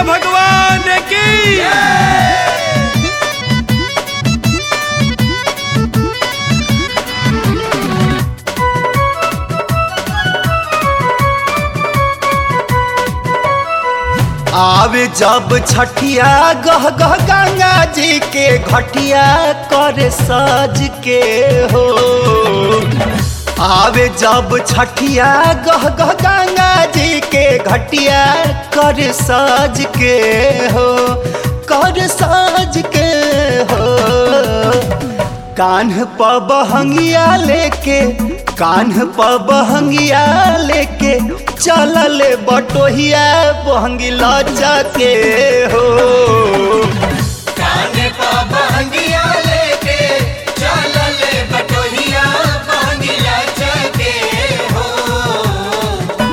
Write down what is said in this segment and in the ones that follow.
भगवान की आवे जब छठिया गह गह गंगा जी के घटिया कर सज के हो आवे जब छठिया गह गह गंगा जी के घटिया कर सज के हो कर सज के हो कान्ह पर बहंगिया लेके कान्ह पर बहंगिया लेके चलल बटोहिया बहंगी लचा के हो काने पा बहंगिया लेके चलल बटोहिया बहंगिया चके हो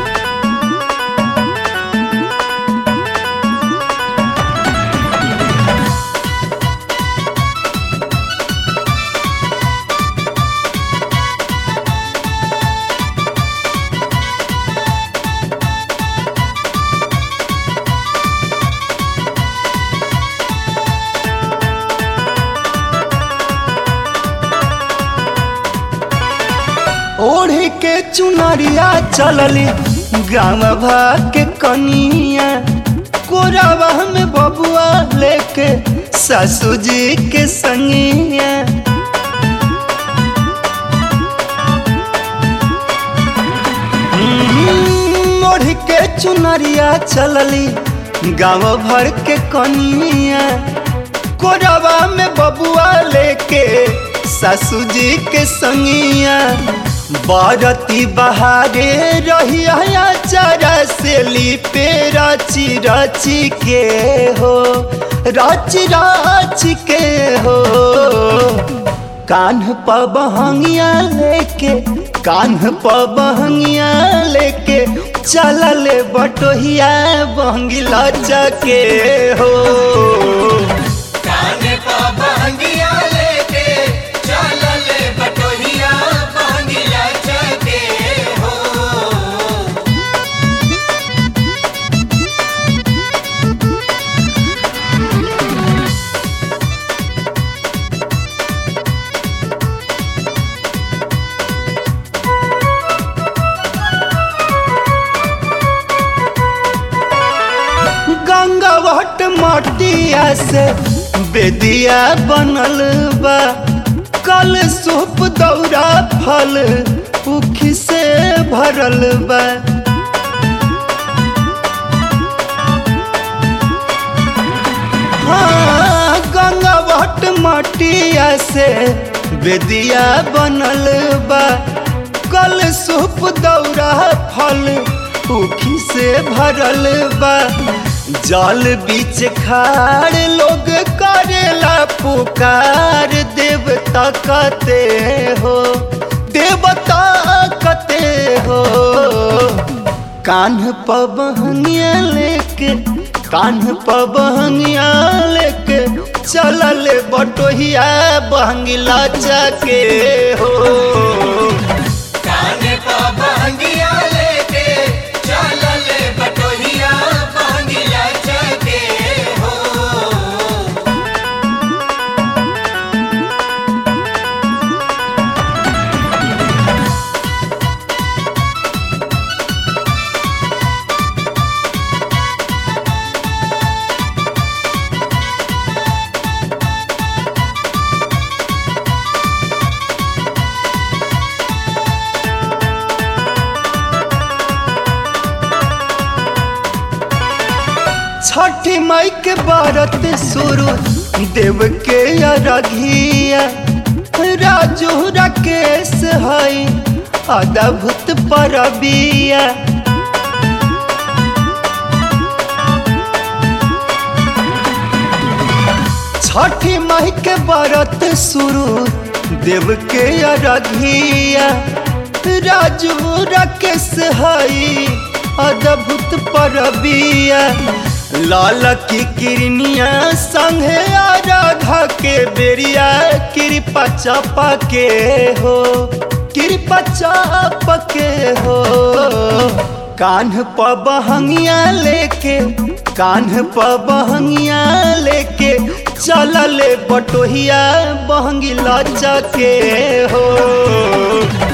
ओढ़ी के चुनरिया चलली गाँव भाग के कनिया कोरावा में बबुआ लेके सासू जी के संगिया हम्म, ओढ़ के चुनरिया चलली गाँव भर के कनिया कोरवा में बबुआ लेके सासू जी के संगिया बारती बहारे रहिया चारा से लिपे रची रची के हो रची रची के हो कान्ह पर बहंगिया लेके कान्ह पर बहंगिया लेके चलल बटोहिया बहंगी लचके हो काने पा बहंगिया लेके चलल बटोहिया बहंगिया चके हो गंगा वट मटिया से बेदिया बनल बा कल सूप दौरा फल उखी से भरल बा हाँ, गंगा वट मटिया से बेदिया बनल बा कल सूप दौरा फल उखी से भरल बा जल बीच खाड़ लोग करेला पुकार देवता कते हो देवता कते हो कान्ह पर बहनिया लेके कान्ह पर बहनिया लेके चलल बटोहिया बहंगी लचके हो काने पा बहंगिया लेके चलल बटोहिया बहंगिया चके हो छठी माई के बारत शुरू देव के अरघिया राजू राकेश हई अद्भुत परबिया छठी माई के बारत शुरू देव के अरघिया राजू राकेश हई अद्भुत परबिया लाल की किरनिया संगे आराधा के बेरिया कृपा चापा के हो कृपा चाप के हो कान्ह पर बहंगिया लेके कान्ह पर बहंगिया लेके चलल बटोहिया बहंगी लचके हो